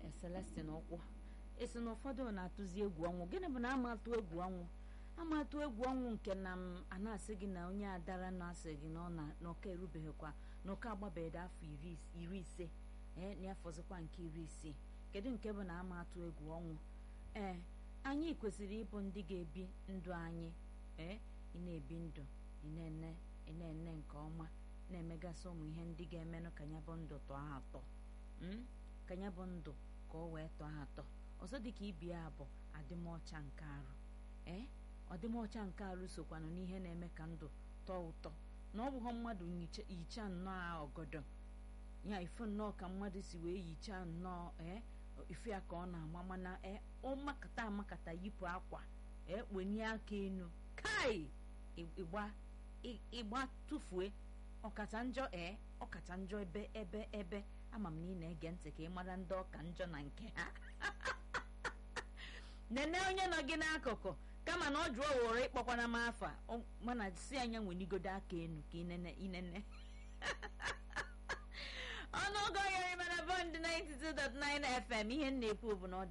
Celestine ụkwụ esi na ụfọdụ na-atụzi egwu ọnwụ gịnị bụ na ama atụ egwu ọnwụ ama atụ egwu ọnwụ nke na m a na-asị gị na onye adara na-asị gị na ọ na n'ọka erubeghịkwa n'ọka agbabeghị afọ iri ise ee na afọzikwa nke iri isii kedu nke bụ na ama atụ egwu ọnwụ ee anyị kwesịrị ịbụ ndị ga-ebi ndụ anyị ee ị na-ebi ndụ ị na-ene ị na-ene nke ọma na-emegasị ụmụ ihe ndị ga-emenụ ka ya bụ ndụ tọọ ha atọ ka ya bụ ndụ ka ọ wee tọọ ha atọ ọzọ dịka ibi ya bụ adịmọcha nke arụ ee ọdịmọcha nke arụ sokwanụ n'ihe na-eme ka ndụ tọọ ụtọ na ọ bụghọ mmadụ yicha nnọọ ọgọdọ ya ife nnọọ ka mmadụ si wee yichaa nnọọ ee ife ya ka ọ na-ama mana ee ọmakata amakata yipụ akwa ee kpenie aka enu kai ịgba ịgba tụfue ọkacha njọ ee ọkacha njọ ebe ebe ebe ama m na ị na-ege ntị ka ị mara ndị ọka njọ na nke ha nene onye nọ gị n'akụkụ kama na ọ jụọ wụrụ ịkpọkwana m afa mana si anya nwenigodo aka enu ka inene inene ọnụọgụ oyiri mana bọnd 92.9 FM ihe m na-ekwu bụ na ọ